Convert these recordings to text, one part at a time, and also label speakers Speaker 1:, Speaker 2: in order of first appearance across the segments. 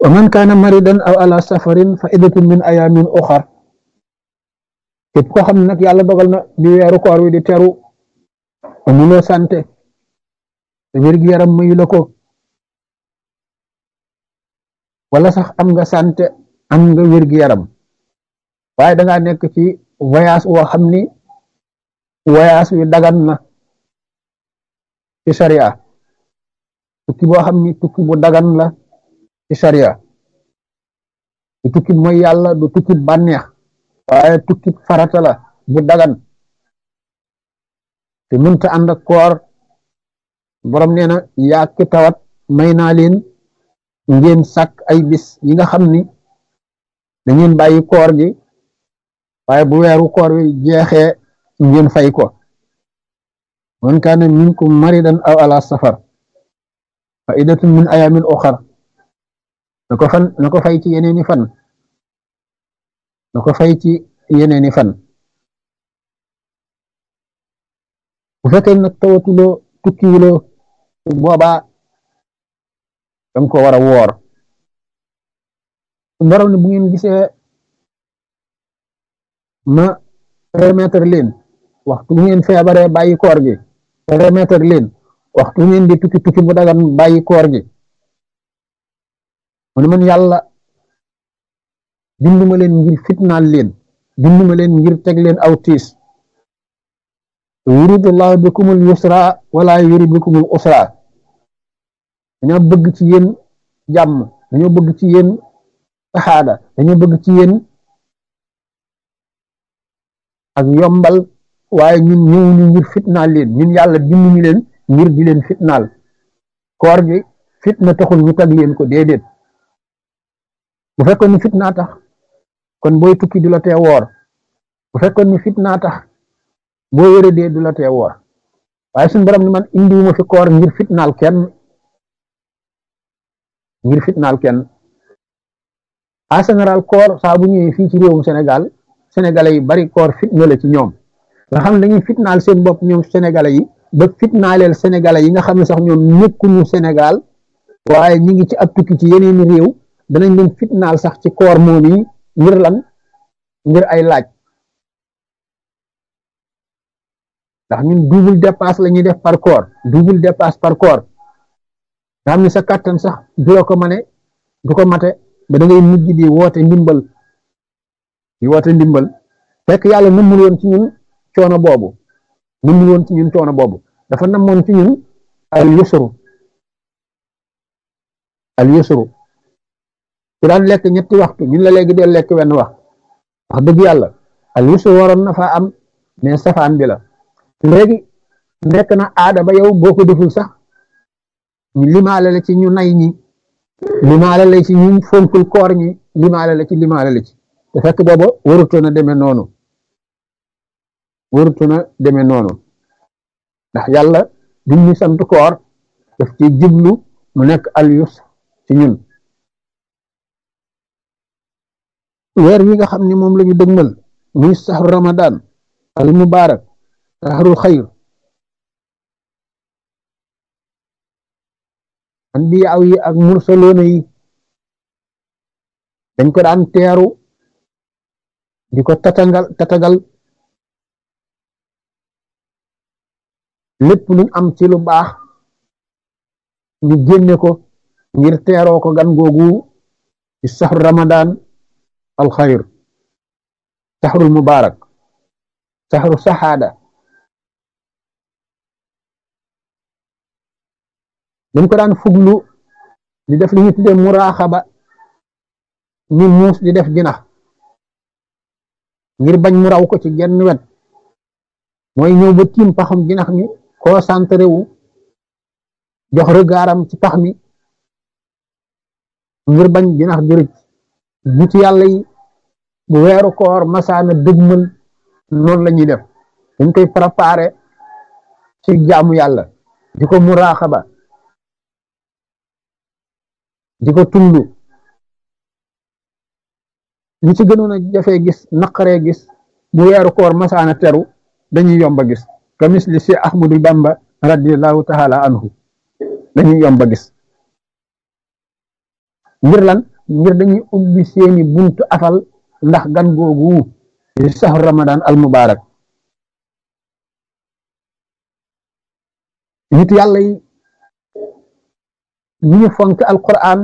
Speaker 1: wa man kaana maridan aw ala safarin fa iddatun min ayamin uxar képp koo xam ne nag yàlla dogal na di weeru koor wi di teru amuloo sante te wér-gi-yaram mayu la ko wala sax am nga sante am nga wér-gi-yaram waaye dangaa nekk ci voyage woo xam ni voyage wi dagan na ci sharia tukki boo xam ni tukki bu dagan la ci sharia du tukki mooy yàlla du tukki bànneex waaye tukki farata la bu dagan te mënta ànd ak koor borom nee na yaa ki tawat may naa leen ngeen sàkk ay bis yi nga xam ni da ngeen bàyyi koor gi waaye bu weeru koor wi jeexee ngeen fay ko man kaana minkum maridan aw ala safar fa iddatun min ayamin uxar na ko fan na ko fay ci yeneeni fan na ko fay ci yeneeni fan bu fekkee nag tawatuloo tukkiwuloo boobaa danga ko war a woor borom ne bu ngeen gisee ma remettre leen waxtu bu ngeen feebaree bàyyi koor gi remettre leen waxtu bu ngeen di tukki tukki bu dagan bàyyi koor gi mu ne man yàlla binduma leen ngir fitnaal leen binduma leen ngir teg leen aw tiis yuridullahu bikumul yusra wala yurid bikumul usra dañoo bëgg ci yéen jàmm dañoo bëgg ci yéen saxaada dañoo bëgg ci yéen ak yombal waaye ñun ñëwuñu ngir fitnaal leen ñun yàlla binduñu leen ngir di leen fitnaal koor gi fitna taxul ñu tag leen ko déedéet bu fekkoon ni fitnaa tax kon booy tukki du la tee woor bu fekkoon ni fitnaa tax boo wéradee du la tee woor waaye suñu borom ni man indiwuma fi koor ngir fitnaal kenn ngir fitnaal kenn en général koor saa bu ñëwee fii ci réewum Sénégal sénégalais yi bari koor fitna la ci ñoom nga xam ne dañuy fitnaal seen bopp ñoom sénégalais yi ba fitnaaleel sénégalais yi nga xam ne sax ñoom nekkuñu Sénégal waaye ñi ngi ci ab tukki ci yeneeni réew danañ leen fitnaal sax ci koor moom yi ngir lan ngir ay laaj ndax ñun double dépasse la ñuy def par koor double dépasse par koor nga xam ne sa kàttan sax du la ko mane du ko mate ba da ngay mujj di woote ndimbal di woote ndimbal fekk yàlla nëmmul woon ci ñun coono boobu nëmmul woon ci ñun coono boobu dafa namoon ci ñun al yusru al yusru ku daan lekk ñetti waxtu ñun la léegi dee lekk wenn wax wax dëgg yàlla al yusru waroon na faa am mais safaan bi la léegi nekk na aada ba yow boo ko deful sax ñu limaale la ci ñu nay ñi limaale la ci ñu fonkul koor ñi limaale la ci limaale la ci te fekk booba warutoon a demee noonu warutoon a demee noonu ndax yàlla bi ñu sant koor daf ci jublu mu nekk al yusr ci ñun weer wi nga xam ne moom la ñu dëgmal muy saxru ramadan al mubarak saxru xayr anbiyaaw yi ak mursaloona yi dañ ko daan teeru di ko tatagal tatagal lépp luñ am ci lu baax ñu génne ko ngir teeroo ko gan googu ci saxru ramadan al xayr saxrul mubarak saxru saxaada dañ ko daan fuglu di def li ñu tuddee muraaxaba ni muus di def jinax ngir bañ mu raw ko ci genn wet mooy ñëw ba tiim paxam jinax mi concentré wu jox regardam ci pax mi ngir bañ jinax ju rëcc nit yàlla yi bu weeru koor masaana dëgmal noonu la ñuy def dañ koy préparé ci jaamu yàlla di ko muraaxaba di ko tullu ñi ci gënoon a jafee gis naqaree gis bu weeru koor masaana teru dañuy yomba gis ka misli si ahmadul bamba radiallahu taala anhu dañuy yomba gis ngir lan ngir dañuy ubbi seeni buntu afal ndax gan googu di saxu ramadan al mubarak nit yàlla yi ñu ñu fonk alquran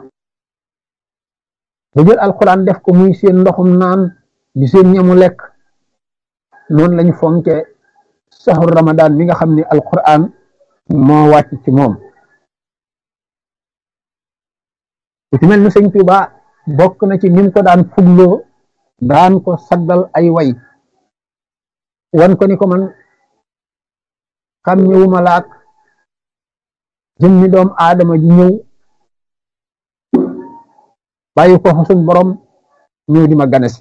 Speaker 1: ba jël alquran def ko muy seen ndoxum naan di seen ñamu lekk noonu lañu fonke saxu ramadan mi nga xam ne alquran moo wàcc ci moom ku ci mel ni sëñ Tuuba bokk na ci nim ko daan fugloo daan ko saggal ay way wan ko ni ko man xam ñëwuma laak jëmmi doom aadama ji ñëw bàyyi ko suñ borom ñëw di ma ganesi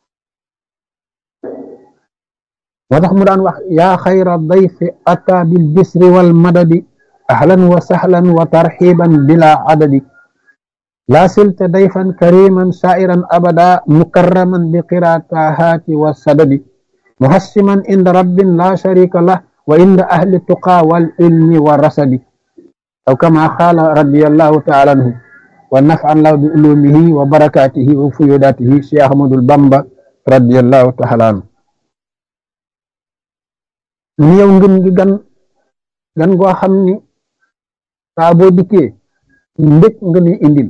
Speaker 1: moo tax mu daan wax yaa xayra dayfi ata bil bisri wal madadi ahlan wa sahlan wa tarxiban bila adadi laa silta dayfan kariman sairan abada mukarraman bi qiraatahaati wa sadadi muhassiman inda rabbin la sharika lah wa inda ahli tuqa wal ilmi wa rasadi aw kama qaala radiyallahu taala anhu wa naf'an lahu bi ulumihi wa barakatihi wa fuyudatihi Cheikh Ahmadul Bamba radiyallahu taala anhu ñu yow ngën gi gan gan goo xam ni saa boo dikkee mbég nga ni indil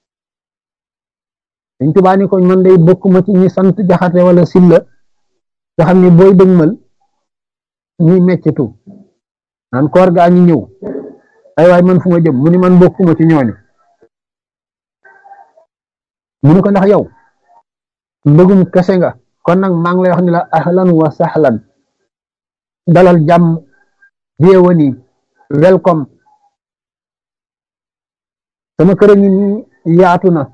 Speaker 1: dañ tubaa ni ko man day bokkuma ci ñi sant jaxate wala silla nga xam ni booy dëgmal ñuy meccitu naan koor gaa ngi ñëw ay waay man fu ma jëm mu ni man bokkuma ci ñooñu mu ni ko ndax yow mbëggum kese nga kon nag maa ngi lay wax ni la ahlan wa sahlan dalal jàmm bienvenue welcome sama kër a ngi nii yaatu na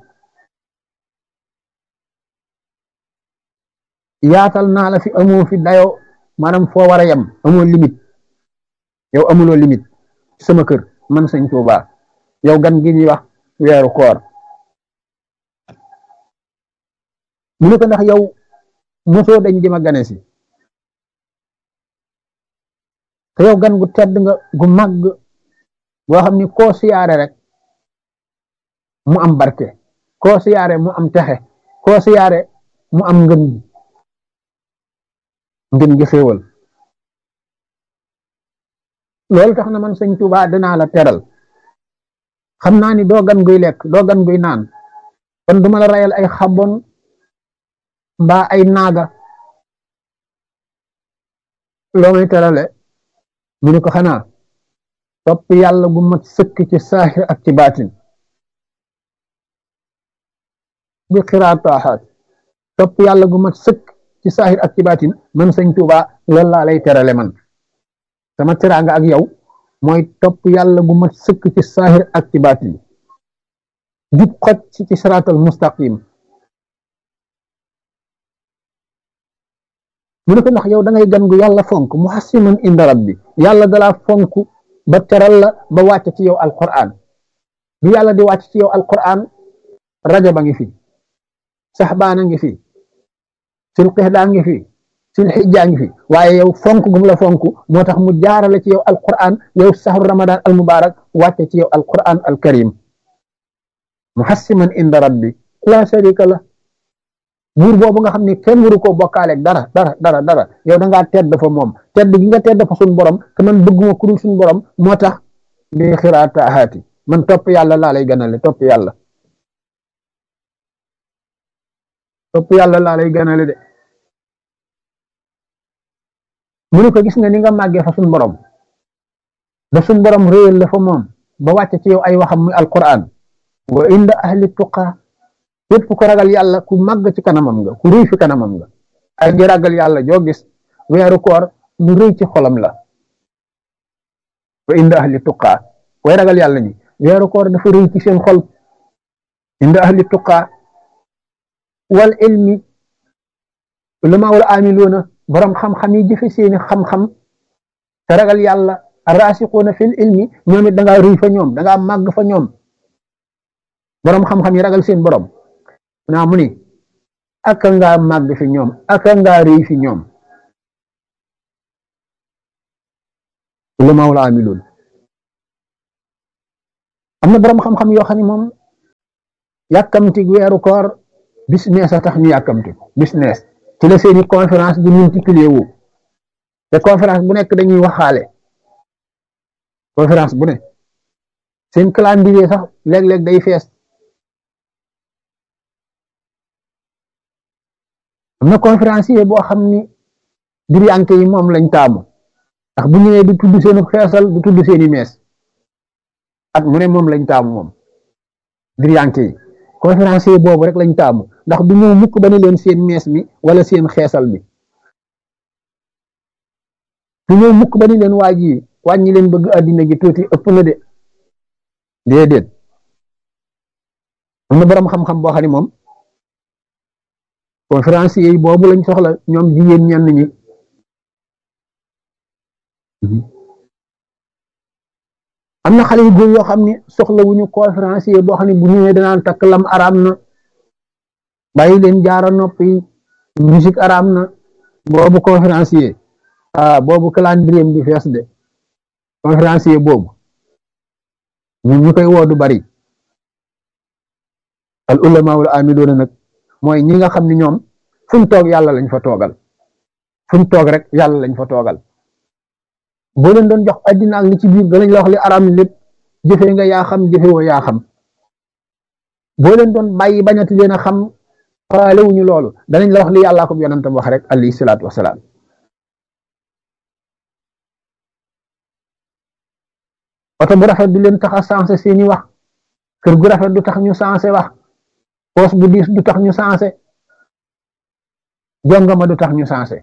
Speaker 1: yaatal naa la fi amoo fi dayo maanaam foo war a yem amoo limite yow amuloo limite sama kër man sëñ Tuubaa yow gan gi ñuy wax weeru koor mu ne ko ndax yow mosoo dañ di ma gane si te yow gan gu tedd nga gu màgg boo xam ni koo siyaare rek mu am barke koo siyaare mu am texe koo siyaare mu am ngën gi ngën gi xéewal loolu tax na man sëñ Tuubaa danaa la teral xam naa ni doo gan guy lekk doo gan guy naan kon duma la rayal ay xabon mbaa ay naaga loo may terale mu ne ko xanaa topp yàlla gu mat sëkk ci saaxir ak ci baatin bi xiraataaxaat topp yàlla gu mat sëkk ci saaxir ak ci baatin man sëñ Tuubaa loolu laa lay terale man sama teraanga ak yow mooy topp yàlla gu mat sëkk ci saaxir ak ci baatin jub xoj ci ci siraatal mustaqim mu ne ko ndax yow da ngay gan gu yàlla fonk muhassiman inda rabbi yàlla dalaa fonk ba teral la ba wàcc ci yow alquran bi yàlla di wàcc ci yow alquran rajaba ngi fi saxbaana ngi fi sil qixdaa ngi fi sil xijjaa ngi fi waaye yow fonk gum la fonk moo tax mu jaarale ci yow alquran yow saxru ramadan al mubarak wàcc ci yow alquran al karim muhassiman inda rabbi la sharika la buur boobu nga xam ne kenn waru koo bokkaaleeg dara dara dara dara yow da ngaa tedd fa moom tedd gi nga tedd fa suñ borom te man bëgguma ku dul suñ borom moo tax bi xiraatahaati man topp yàlla laa lay ganale topp yàlla topp yàlla laa lay ganale de mu ne ko gis nga ni nga màggee fa suñ borom da suñ borom réyal la fa moom ba wàcce ci yow ay waxam muy alquran wa inda ahli tuqa képp ko ragal yàlla ku màgg ci kanamam nga ku rëy fi kanamam nga ay di ragal yàlla joo gis weeru koor lu rëy ci xolam la wa inda ahli tuqaa way ragal yàlla ñi weeru koor dafa rëy ci seen xol inda ahli tuqaa wal ilmi ulama wal amiluuna borom xam-xam yi jëfe seeni xam-xam te ragal yàlla arrasiquuna fil ilmi ñoom it da ngaa rëy fa ñoom da ngaa màgg fa ñoom borom xam-xam yi ragal seen borom naa mu ni aka ngaa màgg fi ñoom aka ngaa rëy fi ñoom lu mawla amiloon am na borom xam-xam yoo xam ne moom yàkkamti weeru koor business a tax ñu yàkkamti ko business ci la seeni conférence di multiplier wu te conférence bu nekk dañuy waxaale conférence bu ne seen calendrier sax léeg-léeg day fees am na conférencier boo xam ni diriyanke yi moom lañ taamu ndax bu ñëwee du tudd seeni xeesal du tudd seeni mees at mu ne moom lañ taamu moom diriyanke yi conférencier boobu rek lañ taamu ndax du ñëw mukk ba ne leen seen mees mi wala seen xeesal mi du ñëw mukk ba ni leen waaj yi wàññi leen bëgg àddina gi tuuti ëpp na de déedéet am na boroom xam-xam boo xam ne moom conférencier yi boobu lañ soxla ñoom jigéen ñenn ñi am na xale yu góor yoo xam ne soxla wuñu conférencier boo xam ne bu ñëwee danaan takk lam araam na bàyyi leen jaara noppi musique araam na boobu conférencier ah boobu calendrier bi fees de conférencier boobu ñun ñu koy woo du bari al ulama wal amiloona nag mooy ñi nga xam ne ñoom fu ñu toog yàlla lañ fa toogal fu ñu toog rek yàlla lañ fa toogal boo leen doon jox addina ak li ci biir danañ la wax li araam lépp jëfee nga yaa xam jëfe woo yaa xam boo leen doon bàyyi bañati leen a xam faale wuñu loolu danañ la wax li yàllaa ko yonentam wax rek alayhi salaatu wasalaam oto bu rafet du leen tax a sensé seeni wax kër gu rafet du tax ñu sensé wax poos bu diis du tax ñu sensé jongama du tax ñu sensé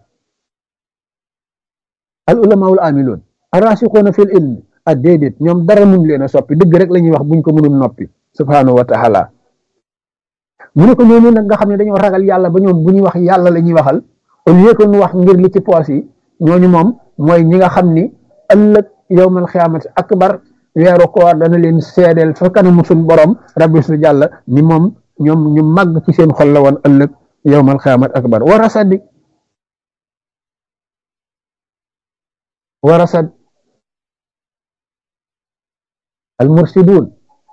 Speaker 1: al ulamaul amiloon arasixoona fil ilmi ak déedéet ñoom dara mun leen a soppi dëgg rek la ñuy wax buñ ko mënul noppi subhanahu wa taala mu ne ko ñooñu nag nga xam ne dañoo ragal yàlla ba ñoom bu ñuy wax yàlla la ñuy waxal au lieu que ñu wax ngir li ci poos yi ñooñu moom mooy ñi nga xam ni ëllëg yowmal xiyaamati akbar weeru koor dana leen seedeel fa kanamu suñ borom rabbi su jàlla ni moom ñoom ñu màgg ci seen xol la woon ëllëg yowmal xiyaamati akbar war a saddi war a sad al mursidun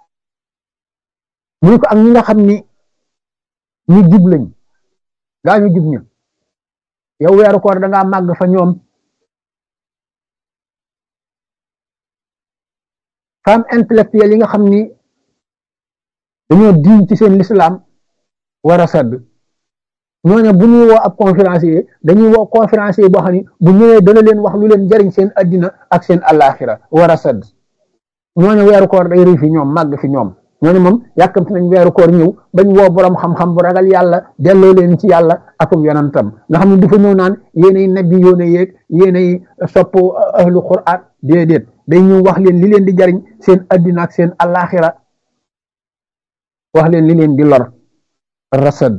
Speaker 1: mu ne ko ak ñi nga xam ni ñu jub lañ gaa ñu jub ñu yow weeru koor da ngaa màgg fa ñoom femme intellectuelle yi nga xam ni dañoo diñ ci seen lislaam war a sadd ñooñu bu ñuy woo ab conférencier dañuy woo conférencier boo xam ni bu ñëwee dana leen wax lu leen jariñ seen addina ak seen alaxira war a sadd ñooñu weeru koor day rëy fi ñoom màgg fi ñoom ñooñu moom yàkkamti nañ weeru koor ñëw bañ woo borom xam-xam bu ragal yàlla delloo leen ci yàlla akub yonantam nga xam ne du fa ñëw naan yéenay nabi yoone yeeg yéenay sopp ahlu qur'an déedéet day ñëw wax leen li leen di jariñ seen addina ak seen alaxira wax leen li leen di lor rasad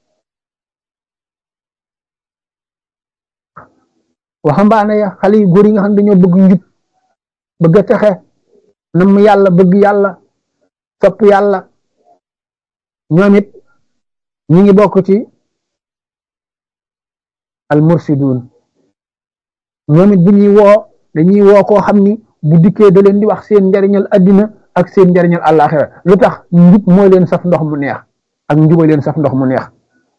Speaker 1: waxambaane ya xale yu góor yi nga xam ne dañoo bëgg njub bëgg a texe nam yàlla bëgg yàlla sopp yàlla ñoom it ñi ngi bokk ci al mursidun ñoom it bu ñuy woo dañuy woo koo xam ni bu dikkee da leen di wax seen njariñal addina ak seen njariñal àllaaxira lu tax njub mooy leen saf ndox mu neex ak njuba leen saf ndox mu neex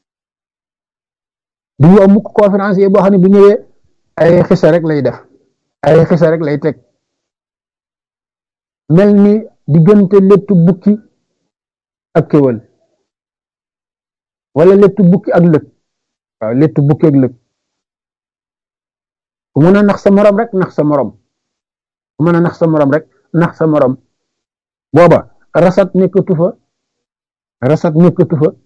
Speaker 1: du ñu am mukk conférencier boo xam ne bu ñëwee ay xisa rek lay def ay xisa rek lay teg mel ni diggante lettu bukki ak kéwal wala lettu bukki ak lëg waaw lettu bukki ak lëg ku mën a nax sa morom rek nax sa morom ku mën a nax sa morom rek nax sa morom booba rasat nekkatu fa rasat nekkatu fa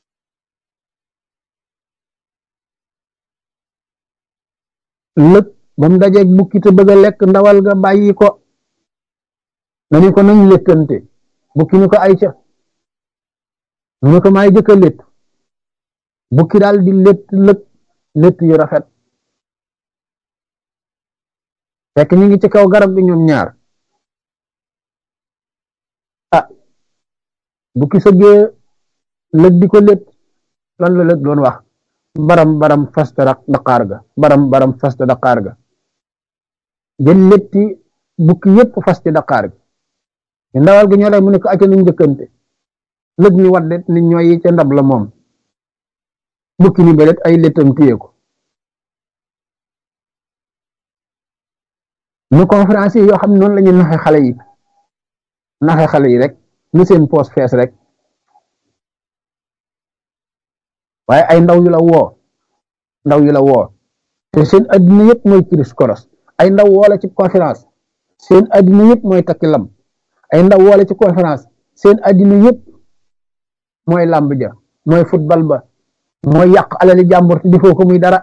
Speaker 1: lëg ba mu dajeeg bukki te bëgg a lekk ndawal ga bàyyi ko dañu ko nañ lekkante bukki ni ko ay ca mu ne ko maay jëkk a létt bukki daal di létt lëg létt yu rafet fekk ñu ngi ci kaw garab gi ñoom ñaar ah bukki sëggee lëg di ko létt lan la lëg doon wax baram baram fasta daqaar ga baram baram fasta daqaar ga jël létti bukki yépp fasti daqaar ga ndawal gi ñoo lay mu ne ko acca nañ njëkkante lëg ni waddet ni ñooy ca ndab la moom bukki ni belet ay léttam téye ko nu conférence yi yoo xam ne noonu la ñu naxe xale yi naxe xale yi rek nu seen poos fees rek waaye ay ndaw yu la woo ndaw yu la woo te seen addina yëpp mooy kiris koros ay ndaw woola ci conférence seen addina yëpp mooy takki lam ay ndaw woola ci conférence seen addina yëpp mooy làmb ja mooy football ba mooy yàq alali jàmbur te defoo ko muy dara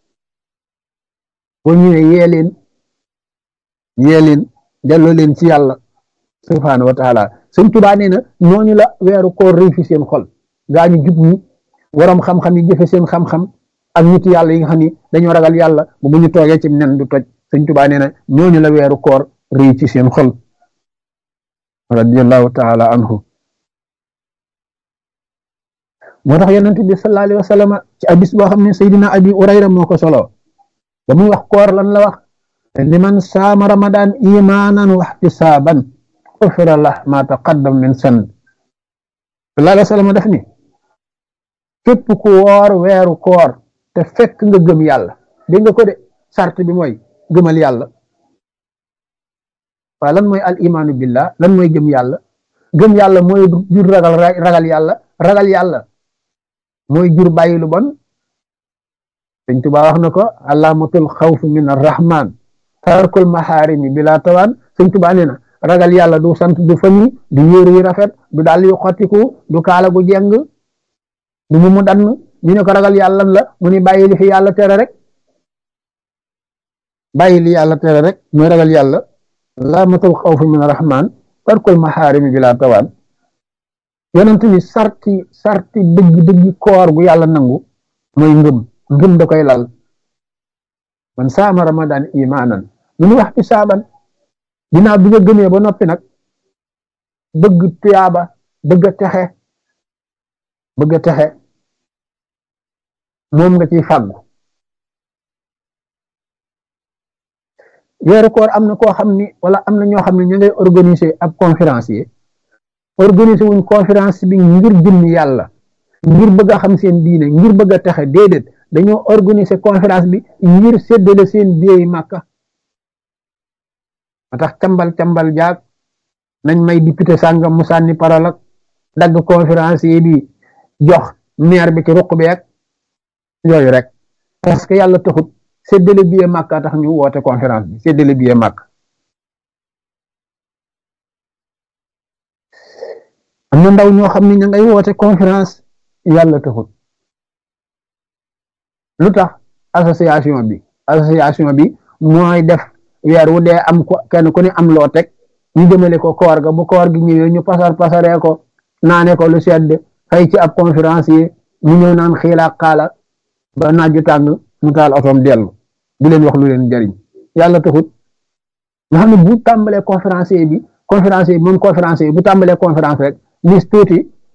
Speaker 1: boo ñëwee yee leen yee leen delloo leen ci yàlla subhaanahu wa taala sëñ Tuubaa nee na ñooñu la weeru koor réy fi seen xol gaa ñu jub ñi waroom xam-xam yi jëfe seen xam-xam ak nit yàlla yi nga xam ni dañoo ragal yàlla bu bu ñu toogee ci nen du toj sëñ Tuubaa nee na ñooñu la weeru koor réy ci seen xol radiyallahu taala anhu moo tax yonent bi sallallahu alayhi wa sallam ci hadis boo xam ne Seydina Abi Urayra moo ko solo ba muy wax koor lan la wax liman saama ramadan imaanan wa ihtisaaban ufira lah ma taqaddam min san sallallahu alayhi wa sallam def ni képp ku woor weeru koor te fekk nga gëm yàlla dégg nga ko de sart bi mooy gëmal yàlla waaw lan mooy al imaanu billah lan mooy gëm yàlla gëm yàlla mooy jur ragal ragal yàlla ragal yàlla mooy jur bàyyi lu bon sëñ Tuubaa wax na ko alaamatul xawf min arrahman tarkul maxaarimi bila tawaan sëñ Tuubaa nee na ragal yàlla du sant du fami du yéeru yu rafet du dàll yu xottiku du kaala gu jeng du mu mu dann ñu ne ko ragal yàlla la mu ni bàyyi li fi yàlla tere rek bàyyi li yàlla tere rek mooy ragal yàlla alaamatul xawf min arrahman tarkul maxaarimi bila tawaan yonent bi sarti sarti dëgg dëgg koor gu yàlla nangu mooy ngëm ngëm da koy lal man saama ramadan imaanan lu ñu wax ci saaban dinaa bi nga gëmee ba noppi nag bëgg tuyaaba bëgg a texe bëgg a texe moom nga ciy fàggu weeru koor am na koo xam ni wala am na ñoo xam ne ñu ngay organiser ab conférencier organiser wuñ conférence bi ngir jëmmi yàlla ngir bëgg a xam seen diine ngir bëgg a texe déedéet dañoo organiser conférence bi ngir séddale seen biyeey màkka ma tax cambal cambal jaag nañ may député sàngam mu sànni parole ak dagg conférencier bi jox maire bi ci ruq bi ak yooyu rek parce que yàlla taxut séddale biyee màkka tax ñu woote conférence bi séddale biyee màkk am na ndaw ñoo xam ne ña ngay woote conférence yàlla taxut lu tax association bi association bi mooy def weer wu dee am ko kenn ku ne am loo teg ñu jëmale ko koor ga bu koor gi ñëwee ñu pasar pasaree ko naane ko lu sedd fay ci ab conférence yi mu ñëw naan xiilaa xaala ba naaju tàng mu taal otoom dellu di leen wax lu leen jariñ yàlla taxut nga xam ne bu tàmbalee conférencier bi conférencier bi moom conférencier bi bu tàmbalee conférence rek lis tuuti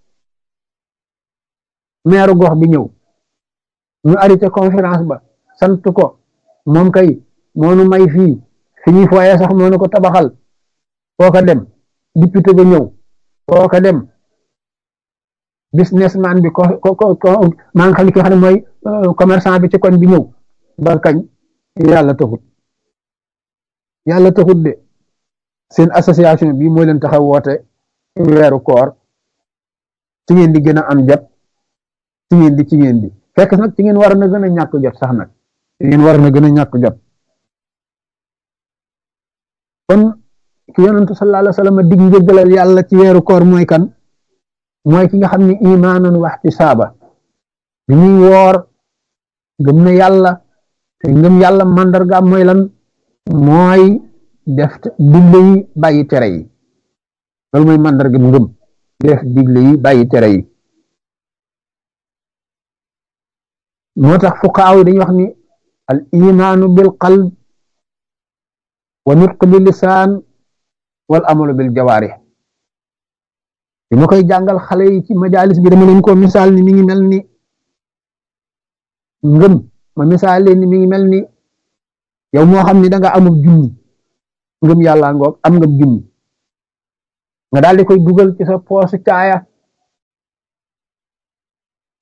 Speaker 1: meeru gox bi ñëw ñu arrêté conférence ba sant ko moom kay moonu may fii fi ñuy fooyee sax moonu ko tabaxal foo ko dem député ba ñëw foo ko dem businessman bi ko ko ko maa ngi xam ne ki nga xam ne mooy commerçant bi ci koñ bi ñëw ba kañ yàlla taxut yàlla taxut de seen association bi mooy leen taxaw woote weeru koor ci ngeen di gën a am jot ci ngeen di ci ngeen di fekk nag ci ngeen war na gën a ñàkk jot sax nag ci ngeen war na gën a ñàkk jot kon ki yonentu sallallahu alayhi wa sallam dig njëggalal yàlla ci weeru koor mooy kan mooy ki nga xam ne imaanan wa ihtisaaba bi muy woor gëm na yàlla te ngëm yàlla màndargaam mooy lan mooy def digle yi bàyyi tere yi loolu mooy màndarga ngëm def digle yi bàyyi tere yi moo tax fuqaaw yi dañuy wax ni al imaanu bil qalb wa nutq bil lisaan wal amalu bil jawaarih bi ma koy jàngal xale yi ci majalis bi dama leen ko misaal ni mi ngi mel ni ngëm ma misaal leen ni mi ngi mel ni yow moo xam ni da nga amul junni ngëm yàlla ngoog am nga junni nga daal di koy dugal ci sa poosu caaya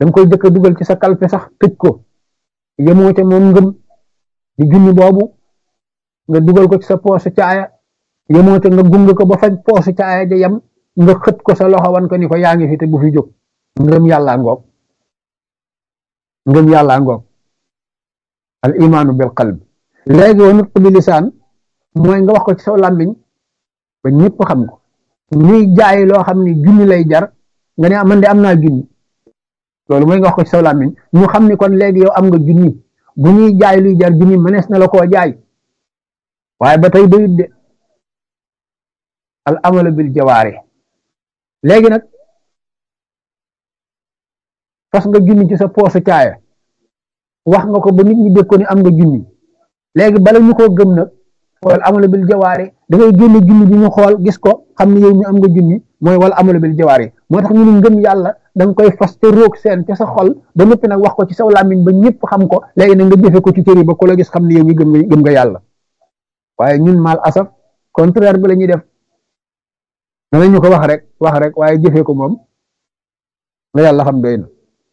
Speaker 1: da nga koy jëkk a dugal ci sa kalpe sax tëj ko yemoo ca moom ngëm di junni boobu nga dugal ko ci sa poosu caaya yemoo ca nga gung ko ba faj poosu caaya ja yem nga xët ko sa loxo wan ko ni ko yaa ngi fi te bu fi jóg ngëm yàlla ngoog ngëm yàlla ngoog al imaanu bil qalb léegi wa nutq bi lisaan mooy nga wax ko ci saw làmmiñ ba ñëpp xam ko ñuy jaay loo xam ni junni lay jar nga ne man de am naa junni loolu mooy nga wax ko ci saw làmmiñ ñu xam ni kon léegi yow am nga junni bu ñuy jaay luy jar junni mënees na la koo jaay waaye ba tey doyut de al amalu bil jawaari léegi nag fas nga junni ci sa poosu caaya wax nga ko ba nit ñi dégg ko ni am nga junni léegi bala ñu koo gëm nag wal amalu bil jawaari da ngay génne junni bi ñu xool gis ko xam ne yow mi am nga junni mooy wal amalu bil jawaari moo tax ñu ne ngëm yàlla da nga koy fas te roog seen ca sa xol ba noppi nag wax ko ci saw làmmiñ ba ñëpp xam ko léegi nag nga jëfe ko ci cër yi ba ku la gis xam ne yow mi gëm nga gëm nga yàlla waaye ñun mal asaf contraire bi la ñuy def danañu ko wax rek wax rek waaye jëfee ko moom nga yàlla xam doy na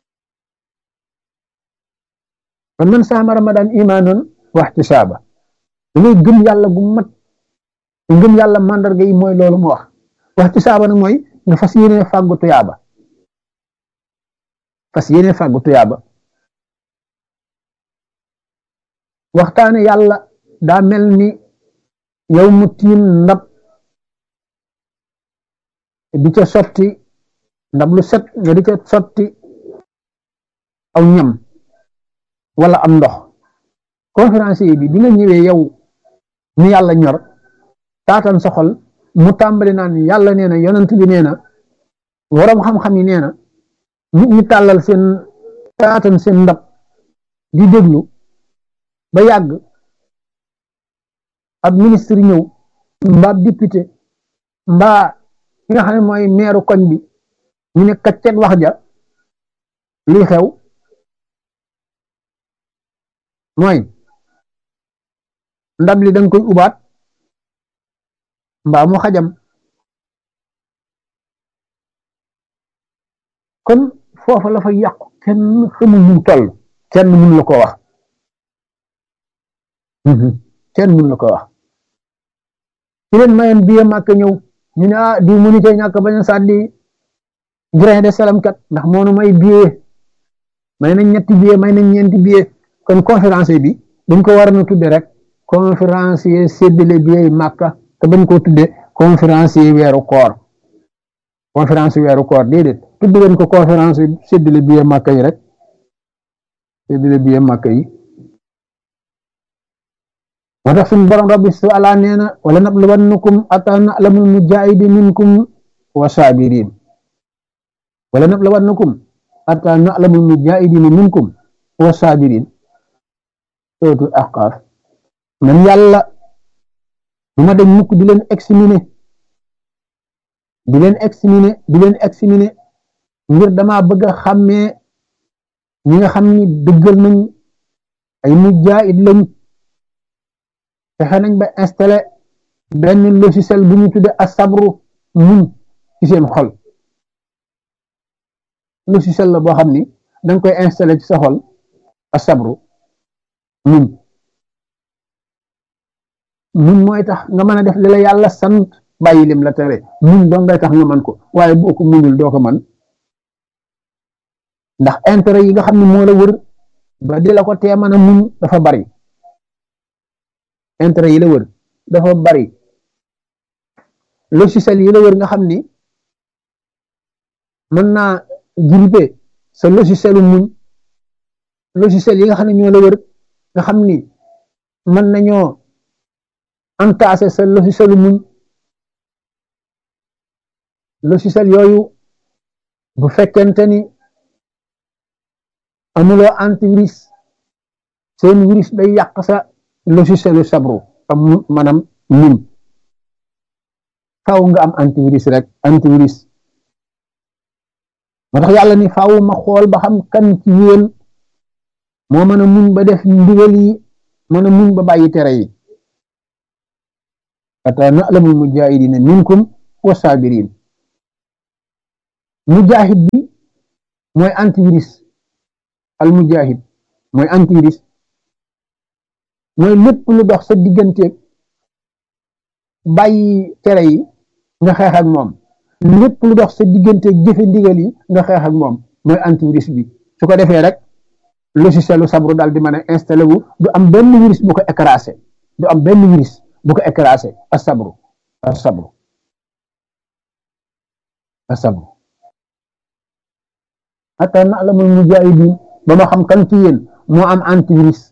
Speaker 1: kon man saama ramadan imaanan wax ci saaba dangay gëm yàlla gu mat ngëm yàlla mandarga yi mooy loolu mu wax wax ci saaba nag mooy nga fas yéene fàggu tuyaaba fas yéene fàggu tuyaaba waxtaane yàlla daa mel ni yow mu tiim ndab di ca sotti ndab lu set nga di ca sotti aw ñam wala am ndox conférencier bi bi nga ñëwee yow ni yàlla ñor taatan sa xol mu tàmbali naan yàlla nee na yonent bi nee na waroom xam-xam yi nee na nit ñi tàllal seen taatan seen ndab di déglu ba yàgg ab ministre ñëw mbaa député mbaa ki nga xam ne mooy meeru koñ bi ñu ne kaccet wax ja luy xew mooy ndab li danga koy ubaat mbaa mu xajam kon foofa la fa yàqu kenn xamul ñu toll kenn mun la ko wax kenn mun la ko wax ci leen mayen biye màkk ñëw ñu ne ah di mënu cee ñàkk bañ a sàddi grain de salam kat ndax moonu may billet may nañ ñetti billet may nañ ñeenti billet kon conférence bi dañ ko war a tudde rek conférencier séddale billet yi màkka te bañ koo tudde conférencier weeru koor conférence weeru koor déedéet tudd leen ko conférence séddale billet màkka yi rek séddale billet màkka yi moo tax suñu borom rabbi su ala nee na wala nabluwannakum ata na'lamul mujahidi minkum wa sabirin wala nabluwannakum ata na'lamul mujahidin minkum wa sabirin sootu ahqaaf man yàlla du ma dañ mukk di leen examiner di leen examiner di leen examiner ngir dama bëgg a xàmmee ñi nga xam ni dëggal nañ ay mujahid lañ fexe nañ ba installé benn logiciel bu ñu tudde asabru muñ ci seen xol logiciel la boo xam ni danga koy installé ci sa xol asabru muñ muñ mooy tax nga mën a def li la yàlla sant bàyyi lim la tere muñ doo ngay tax nga mën ko waaye boo ko muñul doo ko mën ndax intérêt yi nga xam ne moo la wër ba di la ko tee mën a muñ dafa bari intérêt yi la wër dafa bari logiciel yi la wër nga xam ni mën naa grippé sa logicielu muñ logiciel yi nga xam ne ñoo la wër nga xam ni mën nañoo entassé sa logicielu muñ logiciel yooyu bu fekkente ni amuloo antivirus seen virus day yàq sa logicielu sabru am maanaam muñ faaw nga am antivirus rek antivirus moo tax yàlla ni faaw ma xool ba xam kan ci yéen moo mën a muñ ba def ndigal yi mën a muñ ba bàyyi tere yi ata na'lamul mujahidina minkum wa sabirin mujahid bi mooy antivirus al mujahid mooy antivirus mooy lépp lu dox sa digganteeg bàyyi tere yi nga xeex ak moom lépp lu dox sa digganteeg jëfe ndigal yi nga xeex ak moom mooy antivirus bi su ko defee rek logiciel lu sabru daal di mën a installé wu du am benn virus bu ko écrasé du am benn virus bu ko écrasé a sabru a sabru a sabru hatta na'lamul mujahidin ba ma xam kan ci yéen moo am antivirus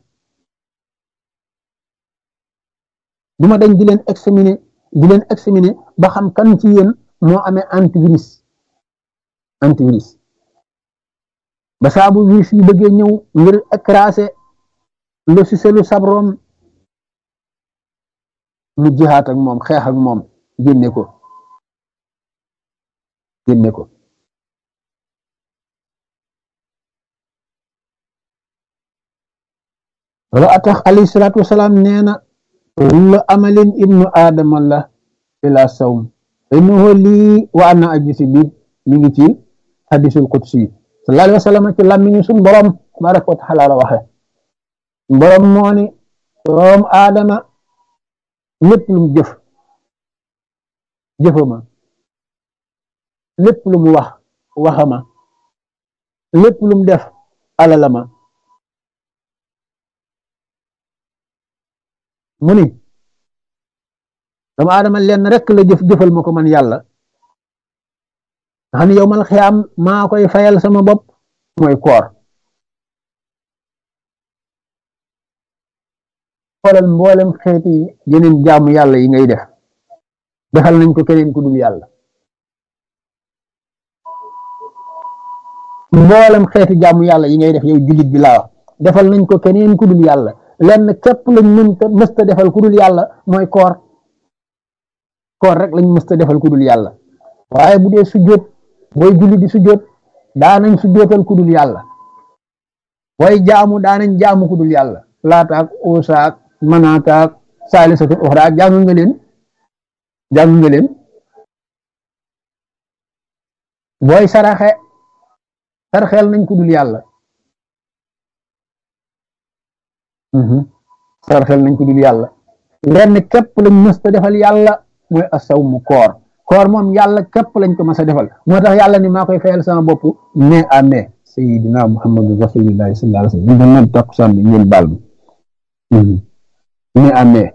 Speaker 1: du ma dañ di leen examiner di leen examiner ba xam kan ci yéen moo amee antivirus antivirus ba saabu virus yi bëggee ñëw ngir écraser logiciel lu sabroom mu jihaat ak moom xeex ak moom génne ko génne ko wala atax alayhi salaatu wasalaam nee na kullu amalin ibnu aadama la ila sawm innahu lii wa ana ajisi bi mi ngi ci hadisul qudsi sallallahu alayhi wa sallam ci làmmiñu suñ borom tabaraka wa taala la waxe borom moo ni doom aadama lépp lu mu jëf jëfama lépp lu mu wax waxama lépp lu mu def alalama mu ni doomu aadama lenn rek la jëf jëfal ma ko man yàlla nga xam ne yow mal xiyaam maa koy fayal sama bopp mooy koor xoolal mboolem xeeti yeneen jaamu yàlla yi ngay def defal nañ ko keneen ku dul yàlla mboolem xeeti jaamu yàlla yi ngay def yow jullit bi laa wax defal nañ ko keneen ku dul yàlla lenn képp lañ mënta mësta defal ku dul yàlla mooy koor koor rek lañ mësta defal ku dul yàlla waaye bu dee sujjóot booy julli di sujjóot daanañ sujjóotal ku dul yàlla booy jaamu daanañ jaamu ku dul yàlla laataak uusaak manaataak saalisatul uxra jàng nga leen jàng nga leen booy saraxe sarxeel nañ ku dul yàlla sarxeel nañ ko dul yàlla lenn képp lañ mës a defal yàlla mooy asaw mu koor koor moom yàlla képp lañ ko mës a defal moo tax yàlla ni maa koy fayal sama bopp mai à mai sayidina muhammadu rasulillahi sallallahu alayhi wasallam ñu doon noon takkusaan bi ngeen baal ma mai à mai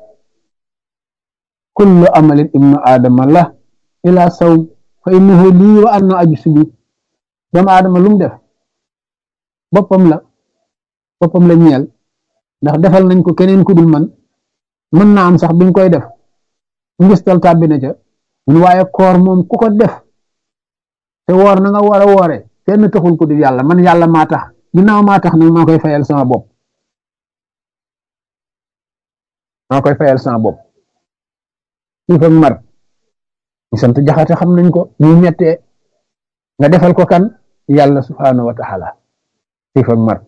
Speaker 1: kullu amalin ibnu aadama la ila sawm fa innahu lii wa anna aju subi doomu aadama lu mu def boppam la boppam la ñeel ndax defal nañ ko keneen ku dul man mën naa am sax biñ koy def ngistal tàbbi na ca mun waaye koor moom ku ko def te woor na nga war a woore kenn taxul ku dul yàlla man yàlla maa tax ginnaaw maa tax nag maa koy fayal sama bopp maa koy fayal sama bopp xiif ak mar ñu sant jaxate xam nañ ko ñu mettee nga defal ko kan yàlla subhaanahu wa taala xiif ak mar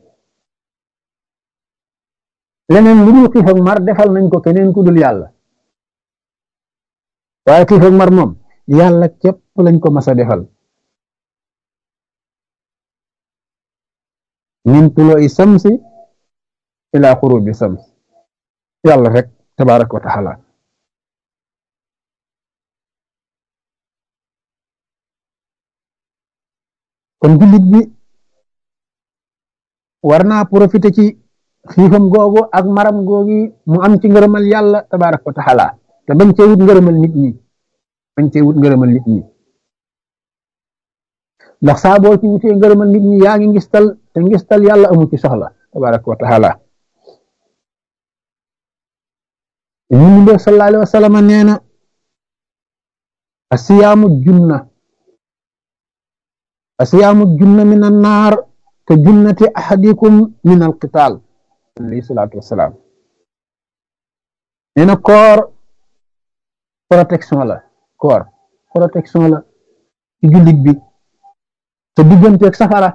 Speaker 1: leneen lu dul xiif ak mar defal nañ ko keneen ku dul yàlla waaye xiif ak mar moom yàlla képp lañ ko mas a defal min tulooy samsi ila xurubi sams yàlla rek tabaraka wa taala kon jullit bi war naa profité ci xiifam googu ak maram googi mu am ci ngërëmal yàlla tabaraka wa taala te bañ cee wut ngërëmal nit ñi bañ cee wut ngërëmal nit ñi ndax saa boo ci wutee ngërëmal nit ñi yaa ngi ngistal te ngistal yàlla amu ci soxla tabaraka wa taala ñu mu def sallallahu alayhi wa sallam nee na asiyaamu junna asiyaamu junna min annaar ka junnati ahadikum min alqital alayhi salaatu wasalaam nee na koor protection la koor protection la ci jullit bi te digganteeg safara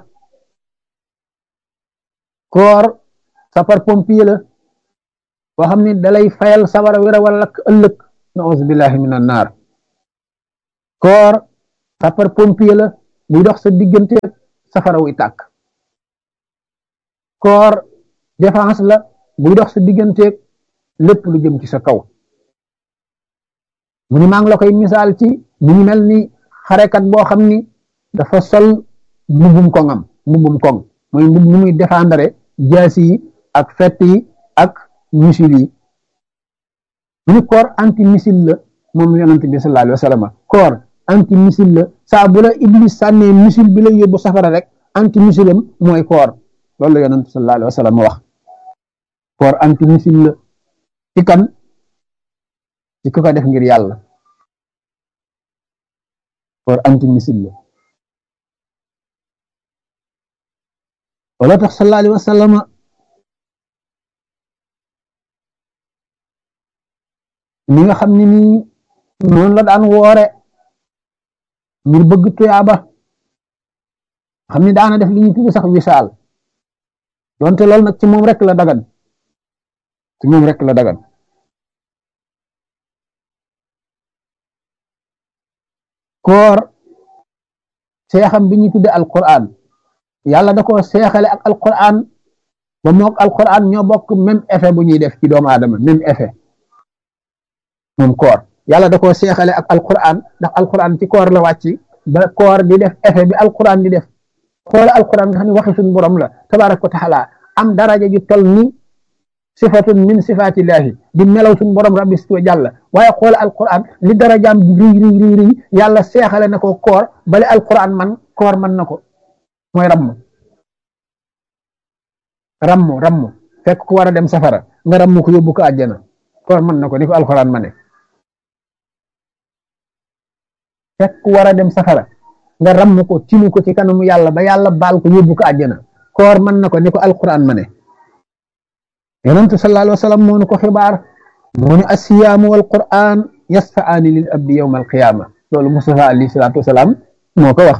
Speaker 1: koor sapar pompier la boo xam ne dalay fayal safara wéra wala lakk ëllëg nauzu billahi min annaar koor sapar pompier la buy dox sa digganteeg safara wuy tàkk koor défense la buy dox sa digganteeg lépp lu jëm ci sa kaw mu ni maa ngi la koy misaal ci mu ngi mel ni xarekat boo xam ni dafa sol mbubbum koŋam mbubbum koŋ mooy mbub mu muy défendre jaasi yi ak fett yi ak missile yi mu ni koor anti missile la moom yonent bi sallallahu alayhi wa sallam koor anti missile la saa bu la iblis sànnee missile bi la yóbbu safara rek anti missile am mooy koor loolu la yonent sallallahu alayhi wa sallam wax koor anti missile la ci kan ci ku ko def ngir yàlla koor anti missile la wala tax sallallahu alayhi wa sallam ni nga xam ne nii noonu la daan woore ngir bëgg tuyaaba xam ni daana def li ñuy tudde sax wisaal donte loolu nag ci moom rek la dagan ci moom rek la dagan koor seexam bi ñuy tudde alquran yàlla da ko seexale ak alquran ba mook alquran ñoo bokk même effet bu ñuy def ci doomu aadama même effet moom koor yàlla da koo seexale ak alquran ndax alquran ci koor la wàcc ba koor di def effet bi alquran di def xoola alquran nga xam ne waxi suñu borom la tabaraka wa taala am daraja ju tol ni sifatun min sifatillahi di melaw suñu borom rabbi situ jàlla waaye xoola alquran li darajaam di riy riy riy riy yàlla seexale na ko koor bale alquran man koor man na ko mooy ramm ramm ramm fekk ku war a dem safara nga ramm ko yóbbu ko àjjana koor mën na ko ni ko alquran ma ne fekk ku war a dem safara nga ramm ko tinu ko ci kanamu yàlla ba yàlla baal ko yóbbu ko àjjana koor mën na ko ni ko alquran ma ne yonentu sallallahu alayhi wa sallam moo nu ko xibaar moo ni asiyaamu wal quran yasfaani lil abdi yawma alqiyama loolu Mustafa alayhi salaatu wasalaam moo ko wax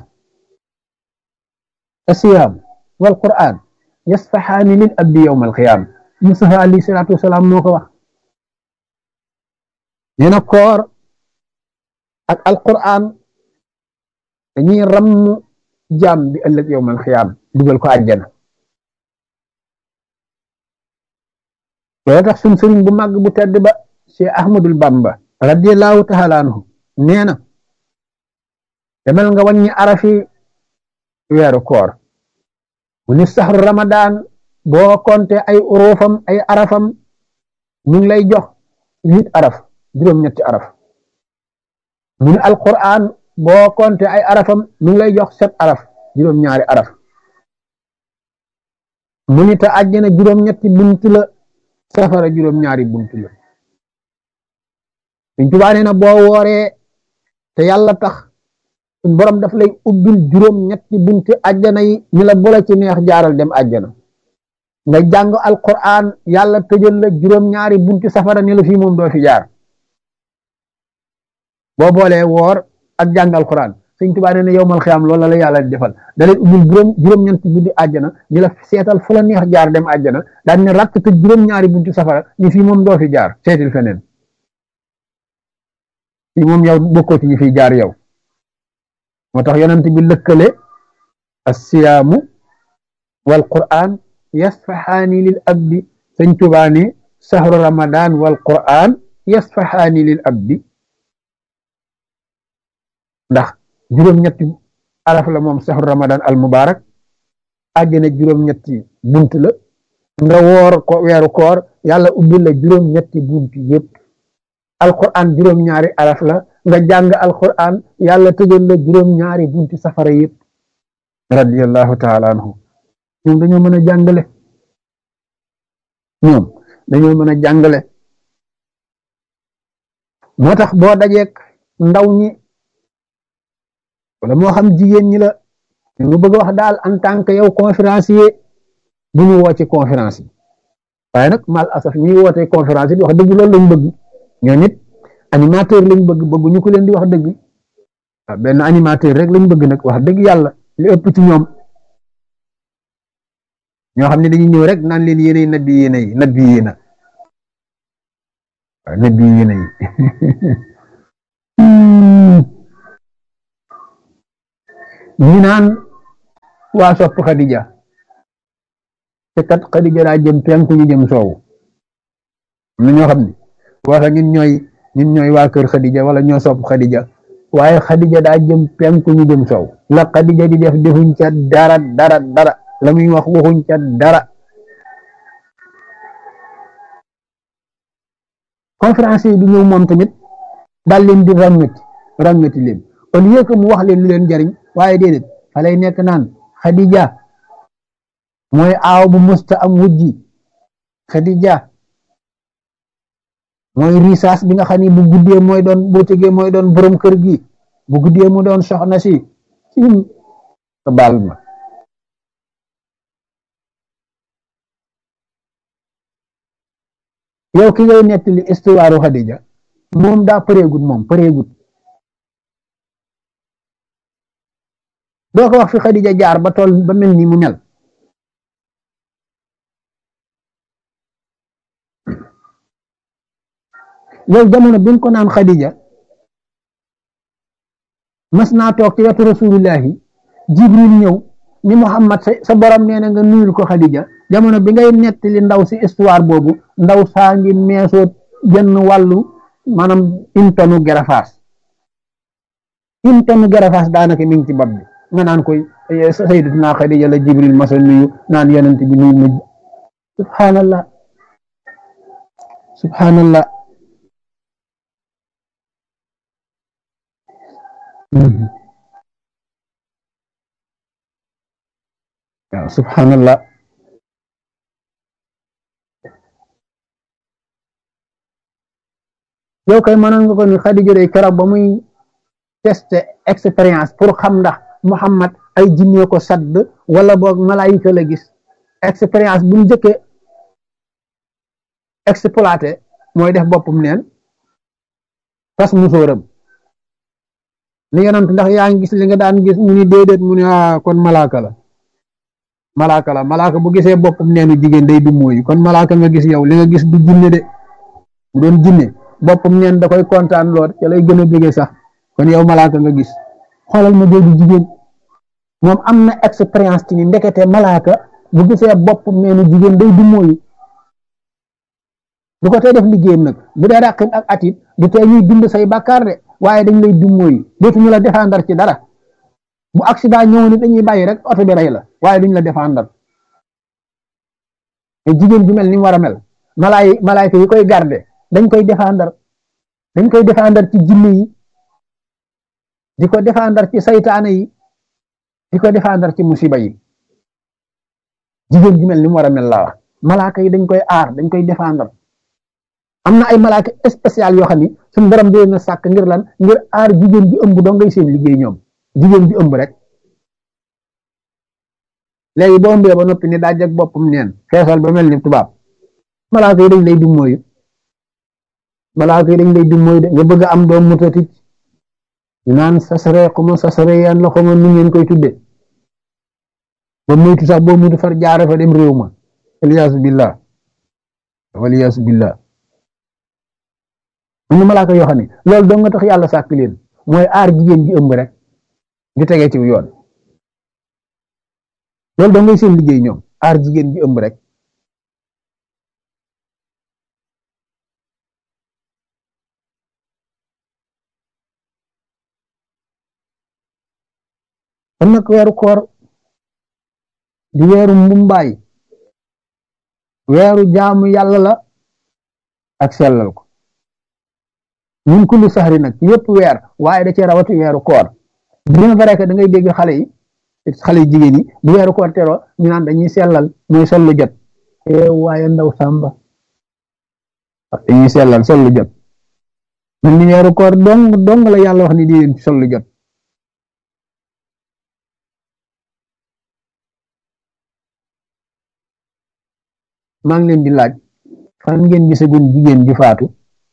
Speaker 1: asiyaam wal quran yasfahaani lil abdi yawma alqiyama Mustafa alayhi salaatu wasalaam moo ko wax nee na koor ak alquran dañuy ramm jaam bi ëllëg yawmal xiyaam dugal ko àjjana loolu tax suñ sëriñ bu màgg bu tedd ba Cheikh Ahmadul Bamba radiyallahu taala anhu nee na demal nga wàññi arafi weeru koor bu ni saxru ramadan boo konte ay urufam ay arafam ñu ngi lay jox huit araf juróom-ñetti araf mu ni alquran boo konte ay arafam mu ngi lay jox sept araf juróom-ñaari araf mu ni te àjjana juróom-ñetti bunt la safara juróom-ñaari bunt la Sëñ Tuubaa nee na boo wooree te yàlla tax suñ borom daf lay ubbil juróom-ñetti bunti àjjana yi ñu la boole ci neex jaaral dem àjjana nga jàng alquran yàlla tëjal la juróom-ñaari bunti safara ni la fii moom doo fi jaar boo boolee woor ak jàng alquran Sëñ Tuubaa nee na yowmal xiyaam loolu la yàlla di defal da leen ubbil juróom juróom-ñeenti bunti àjjana ñu la seetal fu la neex jaar dem àjjana daan ne rakk tëj juróom-ñaari bunti safara ni fii moom doo fi jaar seetil feneen fii moom yow bokkoo ci ñi fiy jaar yow moo tax yonent bi lëkkale assiyaamu wal qur'an yasfaxaani lil abdi sëñ Tuubaa ne sahru ramadan wal qur'an yasfaxaani lil abdi ndax juróom-ñetti araf la moom sahru ramadan al mubarak àjjana juróom-ñetti bunt la nga woor ko weeru koor yàlla ubbil la juróom-ñetti bunt yépp alquran juróom-ñaari araf la nga jàng alquran yàlla tëjal la juróom-ñaari bunti safara yépp radiyallahu taala anhu ñoom dañoo mën a jàngale ñoom dañoo mën a jàngale moo tax boo dajeek ndaw ñi wala moo xam jigéen ñi la ñu bëgg wax daal en tant que yow conférencier bu ñu woo ci conférence yi waaye nag mal asaf ñuy woote conférence yi wax dëgg loolu lañ bëgg ñoo nit animateur lañ bëgg bëgg ñu ko leen di wax dëgg waaw benn animateur rek lañ bëgg nag wax dëgg yàlla li ëpp ci ñoom ñoo xam ne dañuy ñëw rek naan leen yéenay nabi yéena yi nabi yéena waaw nabi yéena yi ñu naan waa sopp Xadija te kat Xadija daa jëm penku ñu jëm soowu am na ñoo xam ne waxa ñun ñooy ñun ñooy waa kër Xadija wala ñoo sopp Xadija waaye Xadija daa jëm penku ñu jëm soow la Xadija di def defuñ ca dara dara dara la muy wax waxuñ ca dara conférence yi di ñëw moom tamit daal leen di ràngati ràngati leen au lieu que mu wax leen lu leen jariñ waaye déedéet fa lay nekk naan Xadija mooy aaw bu musta am wujji Xadija mooy risaas bi nga xam ni bu guddee mooy doon bu tegee mooy doon borom kër gi bu guddee mu doon soxna si cim baal ma yow ki ngay nettali histoire Xadija moom daa përeegut moom përeegut doo ko wax fi Xadija jaar ba tool ba mel ni mu mel yow jamono bi nga ko naan Xadija mas naa toog ci wetu rasulullahi jibril ñëw ni Muhammad sa borom nee na nga nuyul ko Xadija jamono bi ngay nettali ndaw si histoire boobu ndaw saa ngi meesoo genn wàllu maanaam une tonne gerafaas une tonne gerafaas daanaka mi ngi ci bopp bi nga naan koy sayyidatuna Xadija la jibril masa nuyu naan yonent bi nuyu ma subhanallah subhanallah waaw subhanallah yow kay mënoon nga ko ni Xadija day keroog ba muy teste expérience pour xam ndax Muhammad ay jinne ko sadd wala boog malaayika la gis expérience bu mu njëkkee exploité mooy def boppam neen tas musóoram li yonent ndax yaa ngi gis li nga daan gis mu ni déedéet mu ni ah kon malaaka la malaaka la malaaka bu gisee boppam neenu jigéen day du mooy kon malaaka nga gis yow li nga gis du jinne de bu doon jinne boppam neen da koy kontaan lool ca lay gën a bëggee sax kon yow malaaka nga gis xoolal ma jooju jigéen moom am na expérience ci ni ndekete malaaka bu gisee boppam neenu jigéen day du mooy du ko tey def liggéeyam nag bu dee ràqin ak atit du tey ñuy bind say bàkkaar de waaye dañ lay dummóoyu dootuñu la défendre ci dara bu accident ñëw ni dañuy bàyyi rek oto bi rey la waaye duñ la défendre te jigéen ju mel ni mu war a mel malaay malaayka yi koy garde dañ koy défendre dañ koy défendre ci jinne yi di ko défendre ci saytaane yi di ko défendre ci musiba yi jigéen ju mel ni mu war a mel laa wax malaaka yi dañ koy aar dañ koy défendre am na ay malaaka spécial yoo xam ni suñu borom di leen sàkk ngir lan ngir aar jigéen bi ëmb doo ngay seen liggéey ñoom jigéen bi ëmb rek léegi boo ëmbee ba noppi ni daa jag boppam neen feesal ba mel ni tubaab malaaka yi dañ lay dummóoyu malaaka yi dañ lay dummóoyu de nga bëgg am doom mutatit ñu naan sasare xuma sasare yan la xuma nu ngeen koy tudde ba muytu sax boo muytu far jaare fa dem réew ma waliyaasu billah waliyaasu billah am na malaaka yoo xam ne loolu doo nga tax yàlla sàkk leen mooy aar jigéen ji ëmb rek di tegee ci yoon loolu doo ngay seen liggéey ñoom aar jigéen ji ëmb rek kon nag weeru koor di weeru mbumbaay weeru jaamu yàlla la ak sellal ko ñun kulli saxri nag yëpp weer waaye da cee rawati weeru koor bien vrai que da ngay dégg xale yi xale yi jigéen yi bu weeru koor teroo ñu naan dañuy sellal mooy sol lu jot waaye ndaw sàmba dañuy sellal sol lu jot man ni weeru koor dong dong la yàlla wax ni di leen sol lu jot maa ngi leen di laaj fan ngeen gisagun jigéen ji faatu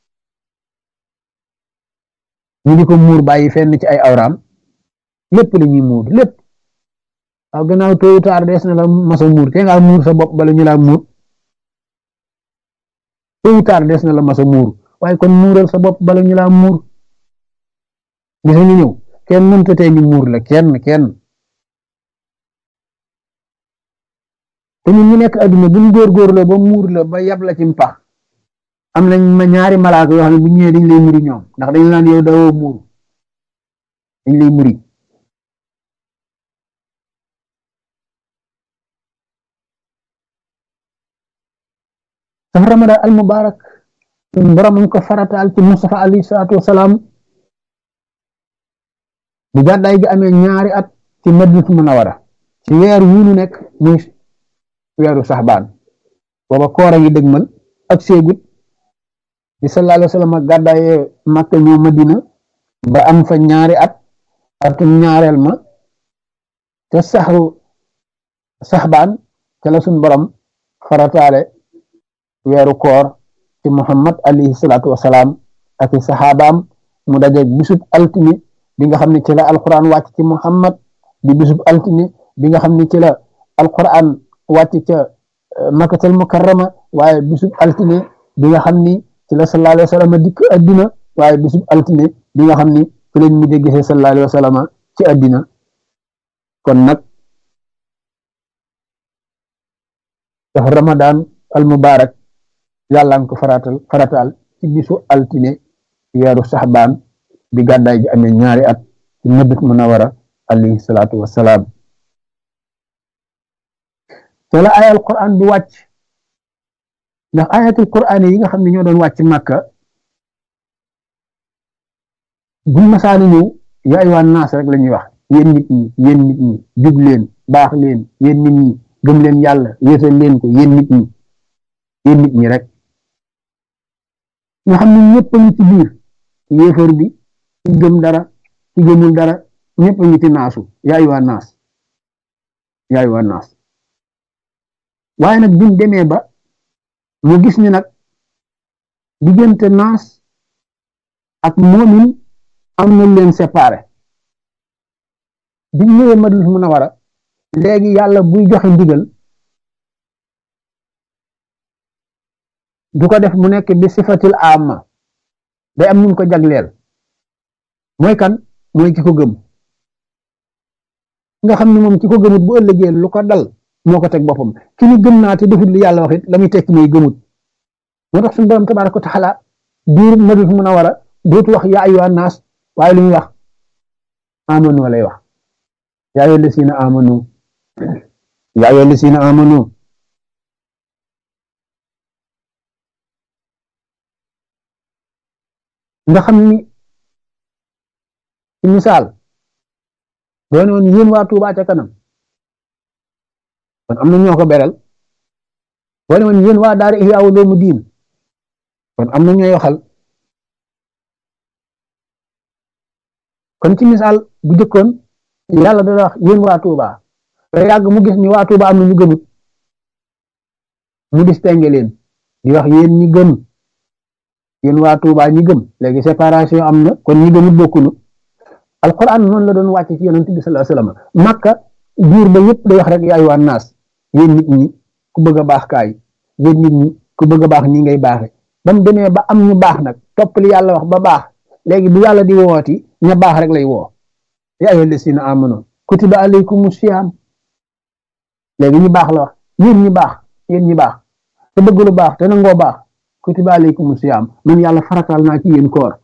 Speaker 1: ñu di ko muur bàyyi fenn ci ay awraam lépp la ñuy muur lépp waaw gannaaw tôt ou tard des na la masa muur te nga muur sa bopp bala ñu laa muur tôt ou tard des na la masa muur waaye kon muural sa bopp bala ñu laa muur gis ñu ñëw kenn mënta tee ñu muur la kenn kenn te ñun ñu nekk adduna buñ góorgóorloo ba muur la ba yab la ci mpax am nañ ma ñaari malaaka yoo xam ne bu ñëwee dañ lay muri ñoom ndax dañ naan yow dawoo muuru dañ lay muri sax ramadan al mubarak borom ñu ko farataal ci Mustafa alayhi salaatu wasalaam bu gàddaay gi amee ñaari at ci Madinatu Munawara ci weer wu ñu nekk muy weeru saxbaan booba koor a ngi dëgmal ak seegut bi sallallahu alayhi wa sallam gàddaayee Makka ñëw Madina ba am fa ñaari at atum ñaareel ma te saxru saxbaan ca la suñ borom farataale weeru koor ci Muhammad alayhi salaatu wasalaam ak i saxaabaam mu dajeeg bisub altine bi nga xam ne ci la alquran wàcc ci Muhammad di bisub altine bi nga xam ne ci la alquran wàcc ca Makkatal Mukarrama waaye bisub altine bi nga xam ni ci la sallallahu alayhi wa sallam dikk addina waaye bisub altine bi nga xam ni ci lañ mujj gisee sallallahu alayhi wa sallam ci addina kon nag dafa Ramadan al mubarak yàlla nga ko faratal faratal ci bisu altine weeru saxbaan bi gàddaay gi amee ñaari at ci Madinatu Munawara alayhi salaatu wassalaam te la ayal Qur'an du wàcc ndax ayatul Qur'an yi nga xam ne ñoo doon wàcc Makka bu masaani ñëw yaa ayyuhan naas rek la ñuy wax yéen nit ñi yéen nit ñi jub leen baax leen yéen nit ñi gëm leen yàlla wéetal leen ko yéen nit ñi yéen nit ñi rek nga xam ne ñëpp a ngi ci biir yéefar bi ci gëm dara ci gëmul dara ñëpp a ngi ci naasu yaa ayyuhan naas yaa ayyuhan naas waaye nag biñ demee ba mu gis ni nag diggante naas ak moomin am na leen séparé biñ ñëwee Madina Munawara léegi yàlla buy joxe ndigal du ko def mu nekk bi sifatil amma day am ñu ko jagleel mooy kan mooy ki ko gëm nga xam ne moom ki ko gëmut bu ëllëgee lu ko dal moo ko teg boppam ki ni gëm naa te defut li yàlla wax it la muy tekki mooy gëmut moo tax suñu borom tabaaraka wa taala biir Madina Munawara dootu wax yaa ayyuhan naas waaye lu muy wax amanu lay wax yaa ayyuhal lazina amanu yaa ayyuhal lazina amanu nga xam ni ci misaal doone woon yéen waa Tuubaa ca kanam kon am na ñoo ko beral doone woon yéen waa daara Ihya Ulumuddin kon am na ñooy waxal kon ci misaal bu jëkkoon yàlla dana wax yéen waa Tuubaa ba yàgg mu gis ni waa Tuubaa am na ñu gëmut mu distingué leen di wax yéen ñi gëm yéen waa Tuubaa ñi gëm léegi séparation am na kon ñi gëmut bokkunu alquran noonu la doon wàcce ci yonent bi sallallahu alayhi wasallam makka biir ba yëpp day wax rek yaay waa naas yéen nit ñi ku bëgg a baax kaay yéen nit ñi ku bëgg a baax nii ngay baaxe ba mu demee ba am ñu baax nag topp li yàlla wax ba baax léegi bu yàlla di wooti ña baax rek lay woo yaa ayyuhal lazina amanu kutiba alaykumu siyaam léegi ñu baax la wax yéen ñi baax yéen ñi baax te bëgg lu baax te nangoo baax kutiba alaykumu siyaam man yàlla farataal naa ci yéen koor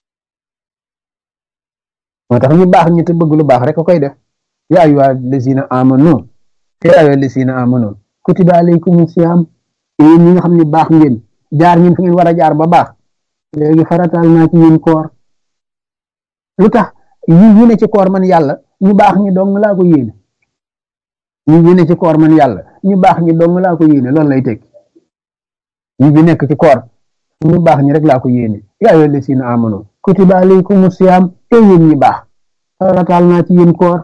Speaker 1: moo tax ñu baax ñi te bëgg lu baax rek ko koy def yaa ayyuhal lazina amanu yaa ayyuhal lazina amanu kutiba alaykumu siyaam yéen ñi nga xam ne baax ngeen jaar ngeen fi ngeen war a jaar ba baax léegi farataal naa ci yéen koor lu tax yi yi ne ci koor man yàlla ñu baax ñi dong laa ko yéene yi yi ne ci koor man yàlla ñu baax ñi dong laa ko yéene loolu lay tekki yi bi nekk ci koor ñu baax ñi rek laa ko yéene yaa ayyuhal lazina amanu kutiba alaykumu siyaam te yéen ñi baax farataal naa ci yéen koor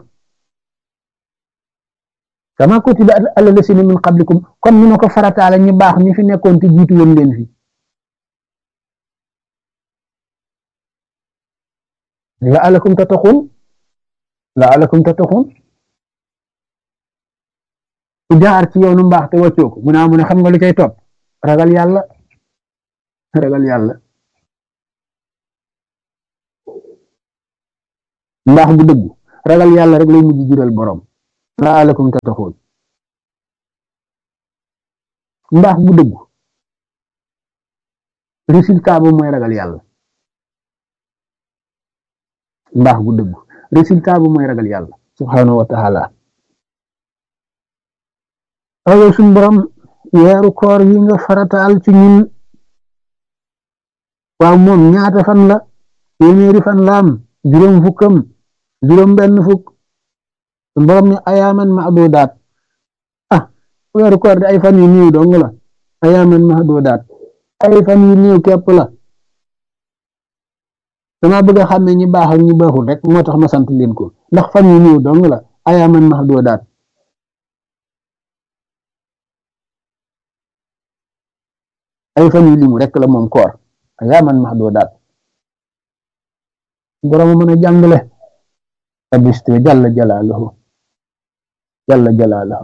Speaker 1: kama kutiba alal lazina min qablikum comme ni ma ko farataale ñu baax ñi fi nekkoon te jiitu woon leen fi la'allakum tattaqun la'allakum tattaqun ku jaar ci yoonu mbaax te wàccoo ko mu ne mu ne xam nga lu cay topp ragal yàlla ragal yàlla mbaax bu dëgg ragal yàlla rek lay mujj jural borom la'allakum tattaqun mbaax bu dëggu résultat ba mooy ragal yàlla mbaax bu dëggu résultat ba mooy ragal yàlla subhanahu wa taala ayow suñ borom weeru koor yi nga farataal ci ñun waaw moom ñaata fan la téeméeri fan la am juróom fukkam juróom benn fukk suñ borom ne ayaaman mahdudaat ah weeru koor de ay fan yu néew dong la ayaaman mahdudaat ay fan yu néew képp la dama bëgg a xàmme ñi baax ak ñi baaxul rek moo tax ma sant leen ko ndax fan yu néew dong la ayaaman mahdudaat ay fan yu limu rek la moom koor ayaaman mahdudaat borom mën a jàngale abiste jalla jalaaluhu jalla jalaaluhu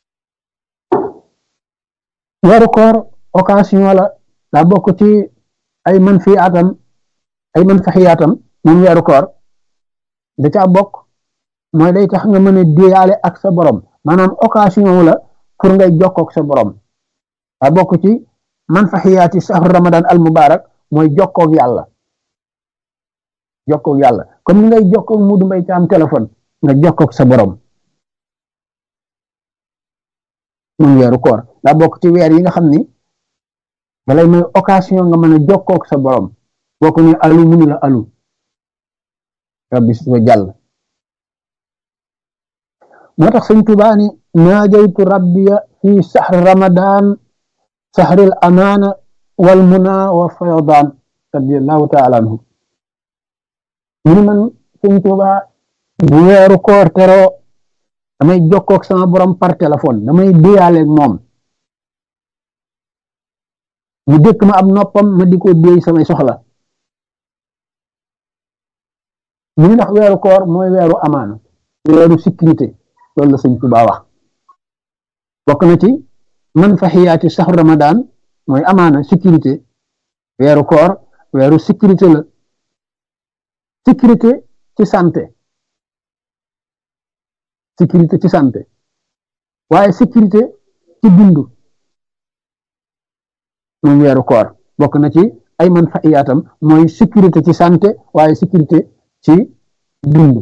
Speaker 1: weeru koor occasion la daa bokk ci ay man fi atam ay man faxiyaatam moom weeru koor da caa bokk mooy day tax nga mën a déyaale ak sa borom maanaam occasion la pour ngay jokkook sa borom daa bokk ci man faxiyaati sahru ramadan al mubarak mooy jokkook yàlla jokkook yàlla comme ni ngay jokkook mudu mbay ci am téléphone nga jokkook sa borom moom weeru koor daa bokk ci weer yi nga xam ni balay may occasion nga mën a jokkook sa borom boo ko ne alu munu la alu rabbi su jàll moo tax sëñ Tuubaa ni naajaytu rabbiya fi saxri ramadan saxril amaana wal muna wa fayodaan radiallahu taala anhu mu ni man sëñ Tuubaa bu weeru koor teroo damay jokkook sama borom par téléphone damay déyaaleeg moom mu dëkk ma ab noppam ma di ko déy samay soxla mu ni ndax weeru koor mooy weeru amaana weeru sécurité loolu la sëñ Tuubaa wax bokk na ci man faxiyaati saxu ramadan mooy amaana sécurité weeru koor weeru sécurité la sécurité ci santé sécurité ci santé waaye sécurité ci dundu moom weeru koor bokk na ci ay man faxiyaatam mooy sécurité ci santé waaye sécurité ci dund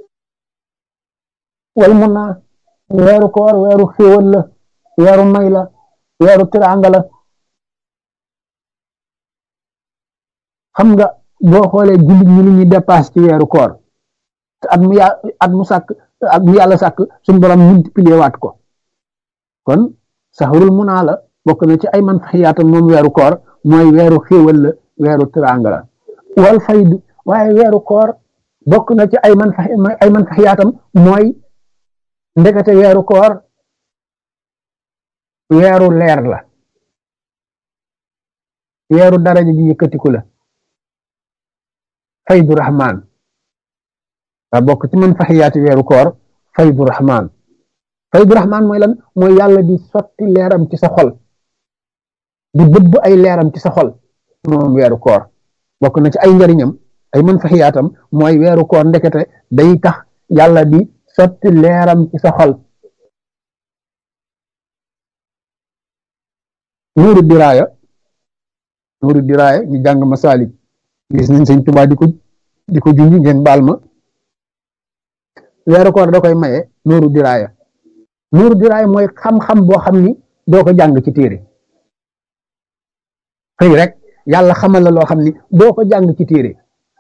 Speaker 1: wal mun naa weeru koor weeru xéewal la weeru may la weeru tiraanga la xam nga boo xoolee jullit ñi li ñuy dépasse ci weeru koor te at mu yà at mu sàkk at mu yàlla sàkk suñu borom multiplier waat ko kon saxarul munaa la bokk na ci ay man faxiyaatam moom weeru koor mooy weeru xéewal la weeru tiraanga la wal faydu waaye weeru koor bokk na ci ay man fa ay man faxiyaatam mooy ndekete weeru koor weeru leer la weeru daraja ji yëkkatiku la faydu rahmaan daa bokk ci man faxiyaati weeru koor faydu rahmaan faydu rahmaan mooy lan mooy yàlla di sotti leeram ci sa xol di bëbb ay leeram ci sa xol moom weeru koor bokk na ci ay njariñam ay man faxiyaatam mooy weeru koor ndekete day tax yàlla di sotti leeram ci sa xol nuuru diraaya nuuru diraaya ñu jàng masaalik gis nañ sëñ Tuubaa di ko di ko junj ngeen baal ma weeru koor da koy maye nuuru diraaya nuuru diraaya mooy xam-xam boo xam ni doo ko jàng ci téere xëy rek yàlla xamal la loo xam ni doo ko jàng ci téere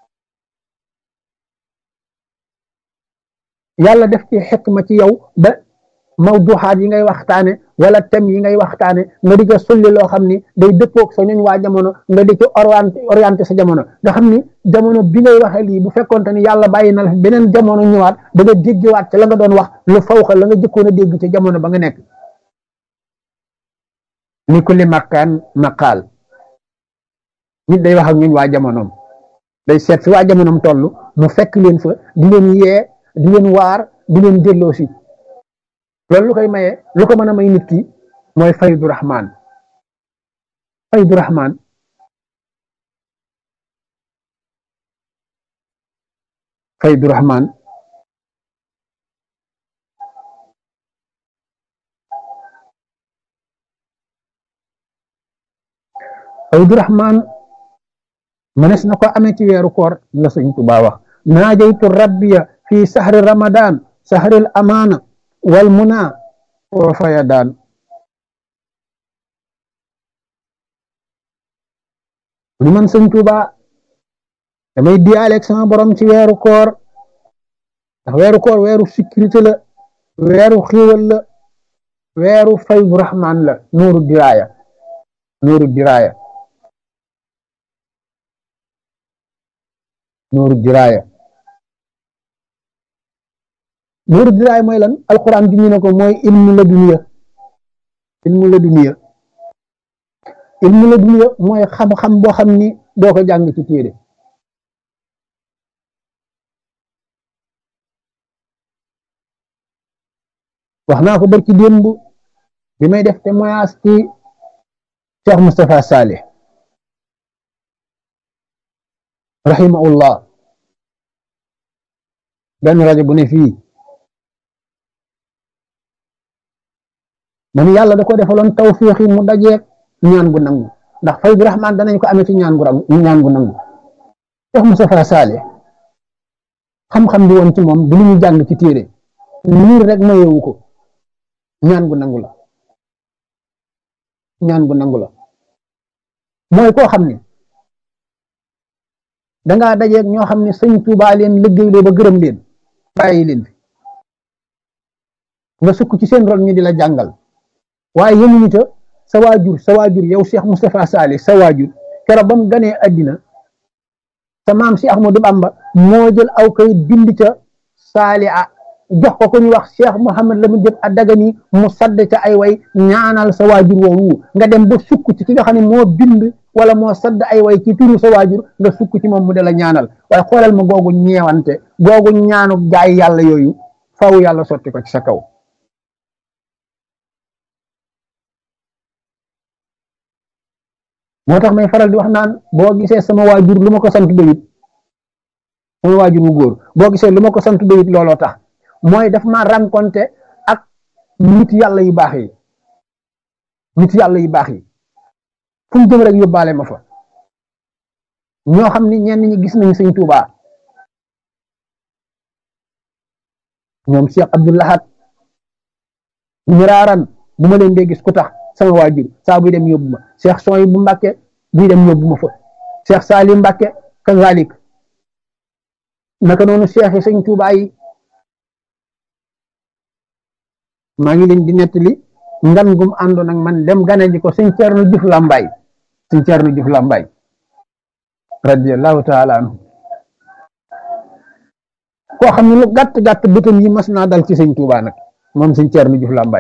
Speaker 1: yàlla def ci xikma ci yow ba mawduxaat yi ngay waxtaane wala thème yi ngay waxtaane nga di ko sulli loo xam ni day dëppoog sa ñooñ waa jamono nga di ci orienté orienté sa jamono nga xam ni jamono bi ngay waxee lii bu fekkonte ni yàlla bàyyi na la beneen jamono ñëwaat da nga déggewaat ca la nga doon wax lu fawxa la nga jëkkoon a dégg ca jamono ba nga nekk ni kulli makkaan maqaal nit day wax ak ñun waa jamonoom day seet fi waa jamonoom toll mu fekk leen fa di leen yee di leen waar di leen delloo si loolu lu koy maye lu ko mën a may nit ki mooy faydu rahmaan faydu rahmaan faydu rahmaan faydu rahman mënees na ko amee ci weeru koor la sëñ Tuubaa wax naajaytu rabbiya fi sahri ramadan sahril amaana wal muna wa fayadaan ni man sëñ Tuubaa damay diyaaleeg sama borom ci weeru koor ndax weeru koor weeru sécurité la weeru xiiwal la weeru faydu rahman la nuuru diraaya nuuru diraaya nuuru diraaya nuuru diraaya mooy lan alquran bi ñu ne ko mooy ilmu la duniya ilmu la duniya ilmu la duniya mooy xam-xam boo xam ni doo ko jàng ci téere wax naa ko barki démb bi may def témoignage ci Cheikh Moustapha Saleh rahimahullah benn rajo bu ne fii man yàlla da ko defaloon tawfiixi mu dajeeg ñaan gu nangu ndax faydu rahman danañ ko amee ci ñaan gu rangu ñaan gu nangu Cheikh Moustapha Saleh xam-xam bi woon ci moom du lu ñu jàng ci téere liir rek mayewu ko ñaan gu nangu la ñaan gu nangu la mooy koo xam ne dangaa dajeeg ñoo xam ne sëñ Tuubaa leen liggéeyloo ba gërëm leen bàyyi leen fi nga sukk ci seen ron ñu di la jàngal waaye yemuñu ta sa waajur sa waajur yow Cheikh Moustapha Saleh sa waajur keroog ba mu ganee àddina sa maam si Ahmadou Bamba moo jël aw kay bind ca saali a jox ko ku ñu wax Cheikh Mouhamed la mu jëp a dagani mu sadd ca ay way ñaanal sa waajur woowu nga dem ba sukk ci ki nga xam ne moo bind wala moo sadd ay way ci turu sa waajur nga sukk ci moom mu de la ñaanal waaye xoolal ma googu ñeewante googu ñaanu gaay yàlla yooyu faw yàlla sotti ko ci sa kaw moo tax may faral di wax naan boo gisee sama waajur lu ma ko sant doyut sama waajur wu góor boo gisee lu ma ko sant doyut looloo tax mooy daf ma rencontré ak nit yàlla yu baax yi nit yàlla yu baax yi fu mu jëm rek yóbbaale ma fa ñoo xam ni ñenn ñi gis nañ sëñ Tuubaa ñoom Cheikh Abdou Lahad miraaran bu ma leen dee gis ku tax sama waajur saa buy dem yóbbu ma Cheikh Soy bu Mbàkke buy dem yóbbu ma fa Cheikh Salim Mbàkke kazalik naka noonu Cheikh yi sëñ Tuubaa yi maa ngi leen di nettali ngan gum àndoon ak man dem gane ji ko sëñ Ceerno Juuf Làmbaay sëñ Ceerno Juuf Làmbaay radiyallahu taala anhu koo xam ne lu gàtt gàtt bëtam yi mas naa dal ci sëñ Tuubaa nag moom sëñ Ceerno Juuf Làmbaay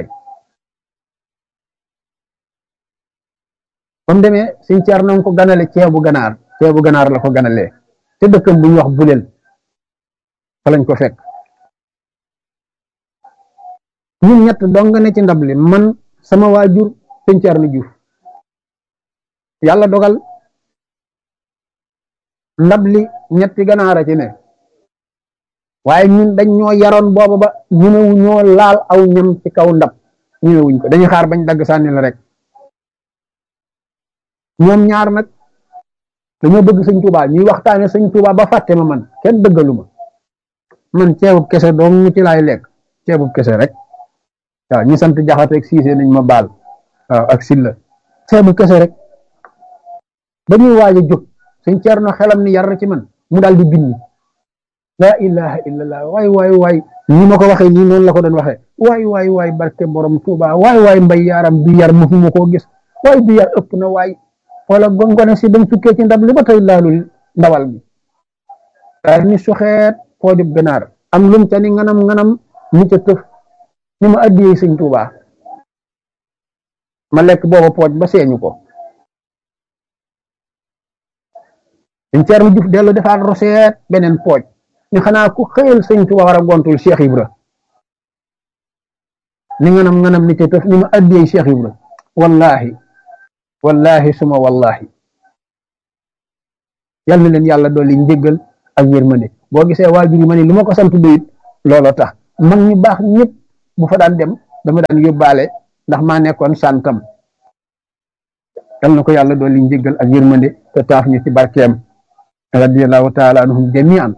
Speaker 1: ba mu demee sëñ Ceerno ko ganale ceebu ganaar ceebu ganaar la ko ganalee te dëkkam bu ñu wax buleel fa lañ ko fekk ñun ñett dong nga ne ci ndab li man sama waajur sëñ Ceerno Juuf yàlla dogal ndab li ñetti ganaara ci ne waaye ñun dañ ñoo yaroon booba ba ñemewu ñoo laal aw ñam ci kaw ndab ñemewuñ ko dañuy xaar bañ dagg sànni la rek ñoom ñaar nag dañoo bëgg sëñ Tuubaa ñuy waxtaane sëñ Tuubaa ba fàtte ma man kenn dëggalu ma man ceebub kese dong ñu ci laay lekk ceebub kese rek waaw ñi sant jaxate ak siise nañ ma baal waaw ak silla ceebub kese rek ba ñuy waaj a jóg sëñ Ceerno xelam ni yar ci man mu daal di bind laa ilaha illallah waay waay waay ni ma ko waxee nii noonu la ko doon waxee waay waay waay barke borom Tuubaa waay waay mbay yaaram bi yar mosuma koo gis waay bi yar ëpp na waay wala gongone si bañ sukkee ci ndab li ba tey laalul ndawal bi daal ni suxeet poojub ganaar am lum ca ni nganam nganam ni ca tëf ni ma addiyee sëñ Tuubaa ma lekk booba pooj ba seeñu ko sëñ Ceerno Juuf dellu defaat roseet beneen pooj ni xanaa ku xëyal sëñ Tuubaa war a gontul Cheikh Ibra ni nganam nganam ni ca tëf ni ma addiyee Cheikh Ibra wallahi wallahi suma wallahi yal na leen yàlla dolli njéggal ak yërmande boo gisee waajur yi ma ne lu ma ko sant doyit looloo tax mag ñu baax ñëpp bu fa daan dem dama daan yóbbaale ndax maa nekkoon santam yal na ko yàlla doon li njëggal ak yërmande te taaf ñu ci barkeem radiallahu taala anhum jamian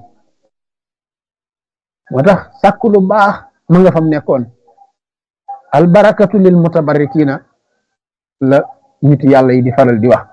Speaker 1: moo tax sàkk lu baax ma nga fam nekkoon albarakatu lil mutabarrikina la nit yàlla yi di faral di wax